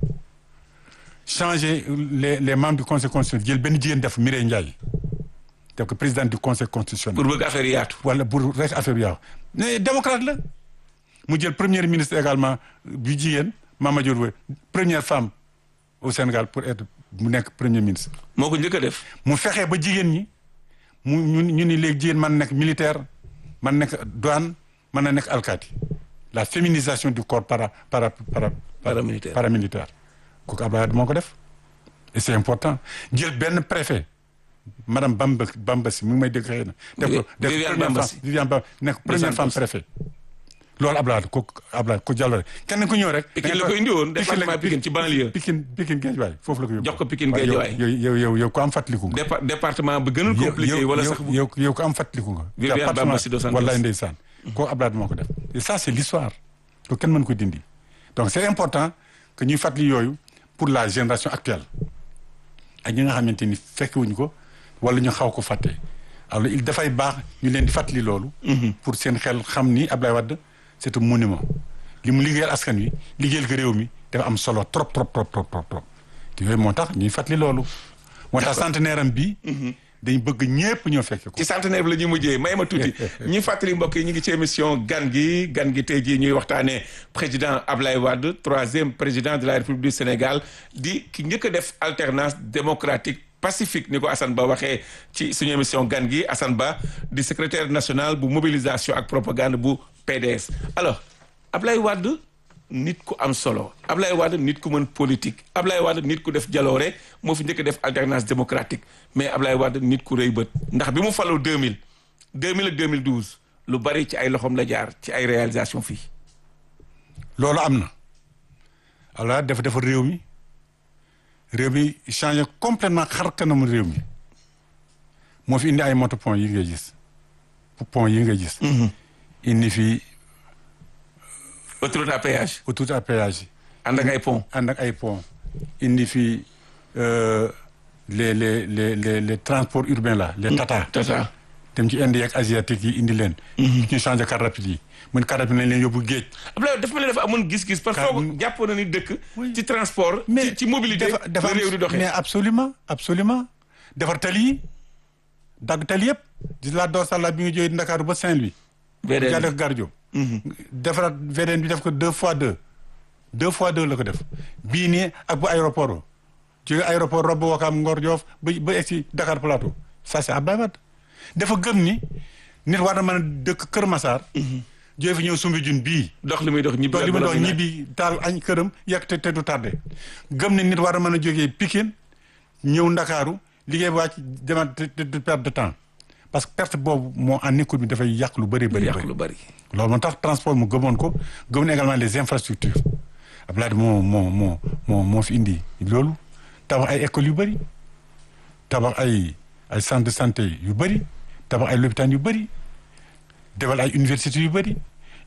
changer les les membres du conseil constitutionnel jël benn jigéen def Mireille Ndiaye def ko président du conseil constitutionnel. pour bëgg affaire yaatu. wala pour rek affaire yaatu mais démocrate la mu jël premier ministre également bu jigéen Mama Dior Wade première femme au Sénégal pour être mu nekk premier ministre. moo ko njëkk a def. mu fexe ba jigéen ñi mu ñu ñu ni léegi jigéen man nekk militaire man nekk douane mën na nekk alkaati la féminisation du corps para para para. paramilitaire paramilitaire kooku Abdoulaye moo ko def et c'est important jël benn préfet madame Bamba Bamba si mu ngi may dégg xëy na. def ko def Viviane première Bamba femme si. Viviane Bamba nekk première femme préfet. loolu Abdoulaye ko Abdoulaye ko jàllale kenn ku ñëw rek. Pikine la ko indi woon département Pikine ci banlieue. Pikine Pikine Guédiawaye foofu la ko yóbbu. jox ko Pikine waaw, yow- Guédiawaye. yow yow yow yow ko am fàttaliku nga. Dépa- département bi gënal compliqué wala sax bu yow yow ko am fàttaliku nga. Viviane Département- Bamba Sido Santos. wallaay ndeysaan koo Abdoulaye moo ko def et ça c'est l'histoire ko kenn mën ko dindi donc c'est important que ñuy fàttali yooyu pour la génération actuelle ak ñi nga xamante ni fekkewuñu ko wala ñu xaw ko fàtte alors il dafay baax ñu leen di fàttali loolu pour seen xel xam ni Abdoulaye Wade c'est un monument li mu liggéeyal askan wi liggéeyal ko réew mi dafa am solo trop trop trop trop trop trop te yooyu moo tax ñuy fàttali loolu moo tax centenaire am bi dañ bëgg ñépp ñoo fekke ko ci centenaire bi la ñuy mujjee may ma tuuti ñi fàttali mbokk yi ñu ngi ci émission gan gi gan gi tey jii ñuy waxtaanee président Ablaye Wade troisième président de la République du Sénégal di ki njëkk a def alternance démocratique pacifique ni ko Assane Ba waxee ci suñu émission gan gi Assane Ba di secrétaire national bu mobilisation ak propagande bu PDS alors Ablaye Wade nit ku am solo Ablaye Wade nit ku mën politique Ablaye Wade nit ku def jaloore moo fi njëkk a def alternance démocratique mais Ablaye Wade nit ku rëy bët ndax bi mu faloo 2000 2000 ak 2012 lu bari ci ay loxoom la jaar ci ay réalisation fii loolu am na alors dafa dafa réew mi réew mi changé complètement xar kanamu réew mi moo fi indi ay moto pont yi ngay gis pont yi ngay gis indi fi autoroute à péage autoroute à péage yi ànd ak ay pont ànd ak ay pont indi fi euh, les les les les les transports urbains là les tata tata dem ci Inde yeeg asiatique yi indi leen ñu changé car rapide yi mun car rapide lañ leen yóbbu géej Ablaye dafa mel ni dafa amoon gis-gis parce que Car- foog jàppoon na ni dëkk Oui. ci transport ci ci mobilité dafa dafa la réew di doxee mais absolument absolument defar tali yi dagg tali yëpp di la dorsala bi nga jógee Ndakaaru ba Saint-Louis VDN. jaa def Gardio defaraat VDN bi def ko deux fois deux deux fois deux la ko def bii nii ak bu aéroport o jóge aéroport robb Wakaam Ngor Joof ba ba egsi Dakar Plateau ça c'est Abdoulaye Wade dafa gëm ni nit war na mën a dëkk Kër Massar jóge fi ñëw Soumbédioune bii dox li muy dox ñibbi donc li mu doon ak ñibbi taal añ këram yàq te te du tardé gëm ne nit war a mën a jógee Pikine ñëw Ndakaaru liggéey ba wàcc demaat te te du perte de temps parce que perte boobu moo en écoute bi dafay yàq lu bëri bëri yàq bëri lu bari loolu moo tax transport mu gëmoon ko gëm na également les infrastructures Abdoulaye moo moo moo moo moo fi indi loolu tabax ay écoles yu bëri tabax ay ay centres de santé yu bëri tabax ay lopitaan yu bëri defal ay universités yu bëri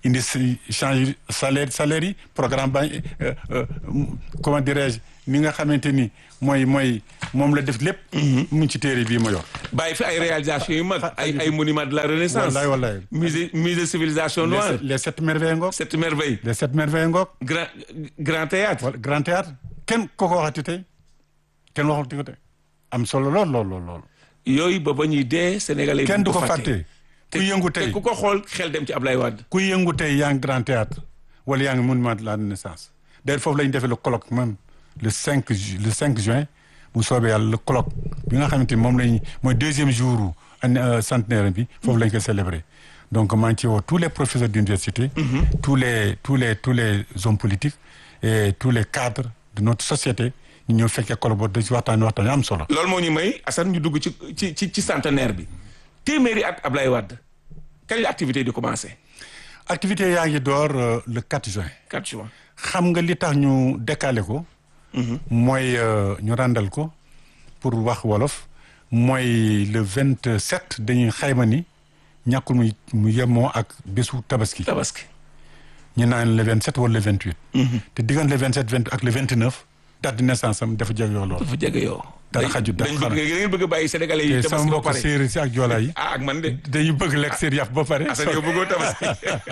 indi si change salaire salaire yi programme ba comment dirais-je ni nga xamante ni mooy mooy moom la def lépp. mu ngi ci téere bii ma yor. bàyyi fi ay réalisations yu mag ay ay monuments de la renaissance. wallaay wallaay. musée musée civilisation noire. les sept merveilles ngoog. sept merveilles. les sept merveilles ngoog. grand grand théâtre. wala grand théâtre kenn ko ko waxati tey kenn waxati ko tey am solo lool lool lool lool. yooyu ba ba ñuy dee Sénégalais. kenn du ko fàtte. ku yëngu tey te ku ko xool xel dem ci Ablaye Wade. ku yëngu tey yaa ngi grand théâtre wala yaa ngi monument de la renaissance d'ailleurs foofu la ñu defee le colloque même le 5 ju le 5 juin bu soobee yàlla le colloque bi nga xamante ni moom lañ mooy deuxième jour année centenaire bi foofu lañ koy célébrer donc maa ngi ci woo tous les professeurs d'université tous les tous les tous les hommes politiques et tous les cadres de notre société ñu ñëw fekkee colloque boobu da ci waxtaan waxtaan yu am solo. loolu moo ñu may Assane ñu dugg ci ci ci ci centenaire bi téeméeri at Ablaye Wade kañ la activité di commencé. activité yaa ngi door le 4 juin. 4 juin. xam nga li tax ñu décalé ko. mooy ñu ràndal ko pour wax wolof mooy le 27 dañuy xayma ni ñàkkul mu mu yemoo ak bésu tabaski. tabaski. ñu naan le 27 wala le 28. te diggante le 27 28 ak le 29 date de naissance am dafa jege yoo lool. dafa jege yoo. dara xajut dara dañ bëgg ngeen bëgg a bàyyi sénégalais yi. te sama tabaski ba mbokk pare séeréer si ak joolaa yi. ah ak man de. dañu bëgg lekk seen yàpp ba pare. Assane yow bëggoo tabaski.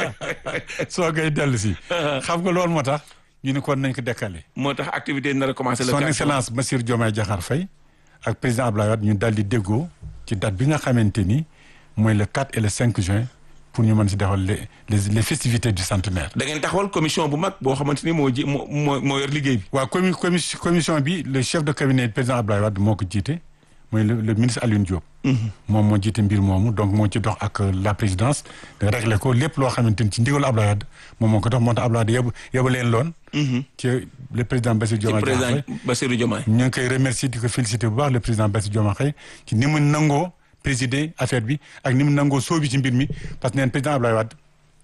soo koy dellu si. xam nga loolu moo tax ñu ne kon nañ ko décalé. moo tax activité yi nar a commencé le son 4 juin. excellence Bassirou Diomaye Diakhar Faye ak président Abdoulaye Wade ñu daal di déggoo ci date bi nga xamante ni mooy le 4 et le 5 juin pour ñu mën si defal les les les festivités du centenaire. da ngeen taxawal commission bu mag boo xamante ni moo ji moo moo moo yor liggéey bi. waaw commu commu- commission bi le chef de cabinet du président Abdoulaye Wade moo ko jiite mooy le le ministre Alioune Diop. moom moo jiite mbir moomu donc moo ci dox ak la présidence de régler ko lépp loo xamante ni ci ndigalu Abdoulaye Wade moom moo ko dox moo tax Abdoulaye Wade yóbbu yóbbu leen loon. ci le président Bassirou ci Diomaye Diakhar président Faye. Bassirou Diomaye. ñu ngi koy remercier di ko féliciter bu baax le président Bassirou Diomaye Faye ci ni mu nangoo présider affaire bi ak ni mu nangoo sóobi ci mbir mi parce que neen président Abdoulaye Wade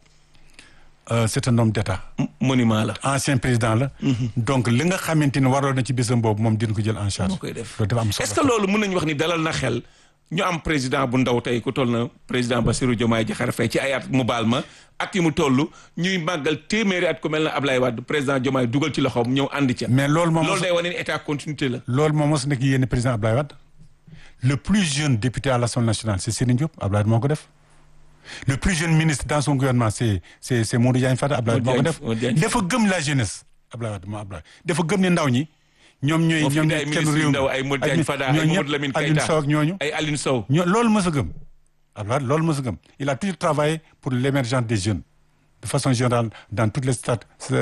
euh, c'est un homme d'État monument la. ancien président la donc li nga xamante ni waroon na ci bésam boobu moom dina ko jël en charge moo koy def loolu dafa am solo est-ce que loolu mën nañu wax ni dalal na xel ñu am président bu ndaw tey ku toll na président Bassirou Diomaye Diakhar Faye ci ay at mu baal ma at yi mu toll ñuy màggal téeméeri at ku mel na Ablaye Wade président Diomaye dugal ci loxoom ñëw ànd ca. mais loolu moom loolu day wane ni état continuité la. loolu moom mos nekk yéen président Abdoulaye Wade le plus jeune député à l'Assemblée nationale c'est Serigne Diop Abdoulaye Wade moo ko def le plus jeune ministre dans son gouvernement c'est c'est c'est Modou Diagne Fada Abdoulaye Wade moo ko def Modou Diagne dafa gëm la jeunesse Abdoulaye Wade moo Abdoulaye dafa gëm ne ndaw ñi ñoom ñooy moo fi ñoom indi ay ñooy kenn ministres réew yu mi ndaw ay Modou Diagne Fada ay ñooñu Mamadou Lamine ñëpp Alioune Keita Sow ak ñooñu ay Aline Sow. ñoo loolu mës a gëm Abdoulaye Wade loolu mës a gëm il a toujours travaillé pour l'émergence des jeunes de façon générale dans toutes les stades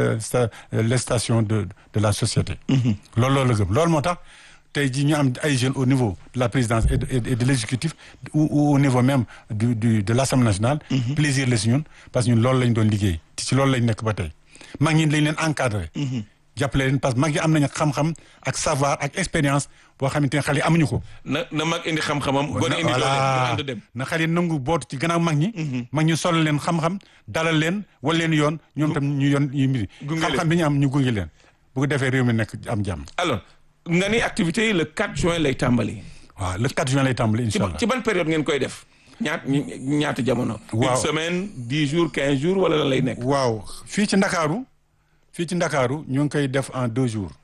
les stations de de la société loolu loolu la gëm loolu moo tax tey jii ñu am ay jeunes au niveau de la présidence et de, et de, et de l'exécutif ou, ou au niveau même du du de l'Assemblée nationale plaisir la si ñun parce que ñun loolu lañ doon liggéey te ci loolu lañ nekk ba tey mag ñi lañ leen encadré jàppale leen parce que mag yi am nañu xam-xam ak savoir ak expérience boo xamante ne xale yi amuñu ko na na mag indi xam-xamam. gone indi doole ñu ànd dem. na xale yi nangu bootu ci gannaaw mag ñi mag ñu solal leen xam-xam dalal leen wal leen yoon ñoom tam ñu yoon ñu mbiri gunge xam-xam bi ñu am ñu gunge leen bu ko defee réew mi nekk am jàmm alors nga ni activité yi le 4 juin lay tàmbali. waaw le 4 juin lay tàmbali ci incha ba- allah ci ban période ngeen koy def. ñaat ñaata jamono. Waaw. une semaine 10 jours 15 jours wala lan lay nekk. waaw fii ci ndakaaru fii ci ndakaaru ñu ngi koy def en deux jours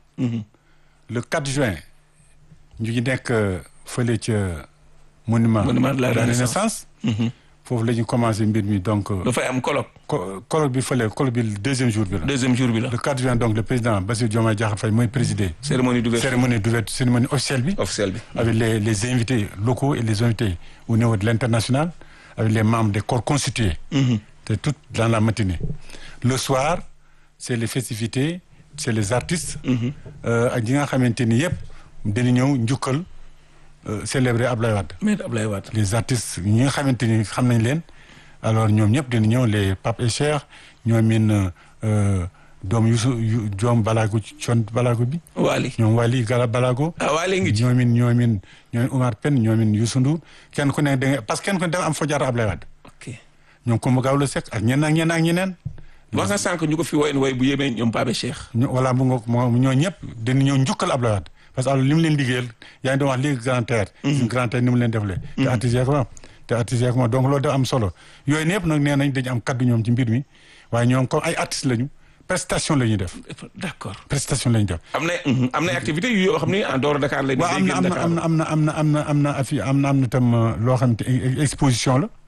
le 4 juin ñu ngi nekk euh, fële ca monument Monument de la Renaissance. foofu la ñu commencé mbir mi donc euh, dafay am colloque. co- colloque bi fële colloque bi deuxième jour bi la deuxième jour bi la. le 4 juin donc le président Bassirou Diomaye Diakhar Faye mooy présider cérémonie d'ouverture cérémonie d'ouverture cérémonie officielle bi officielle bi. avec les les invités locaux et les invités au niveau de l'international avec les membres des corps constitués c'est tout dans la matinée le soir c'est les festivités c'est les artistes euh, ak ñi nga xamante ni yëpp dañu ñëw njukkal euh, célébrer Abdoulaye Wade mais Ablaye Wade. les artistes ñi nga xamante ni xam nañ leen alors ñoom ñëpp dina ñëw les Pape et Cheikh ñoom min doom Youssou yu doom Balago Thione Balago bi Waly. ñoom Wally Gala Balago ah Waly ngi ci. ñoomin ñoomin ñoomin Oumar Pène ñoomin Youssou Ndour kenn ku ne da nga parce que kenn ku ne da nga am foo jaar Ablaye Wade ok ñoom Coumba Gawlo Seck ak ñeneen ak ñeneen ak ñeneen wax nga sànq ñu ko fi woyoon woy bu yéemee ñoom Pape Cheikh. ñu voilà mu nga moo ñoo ñëpp dañu ñëw njukkal Ablaye Wade parce que alors li mu leen liggéeyal yaa ngi doon wax léegi grand terre suñu grand terre ni mu leen defalee te artistes yi ko am te artistes yeeg moom donc loolu da am solo yooyu ñëpp nag nee nañ dañu am kaddu ñoom ci mbir mi waaye ñoom comme ay artistes lañu prestation la ñuy def d'accord prestation la ñuy def. am na am na activité yu yoo xam ni en dehors Dakar la waaw am na am na am na am na am na am na am na am na am na am na tam loo xam te exposition la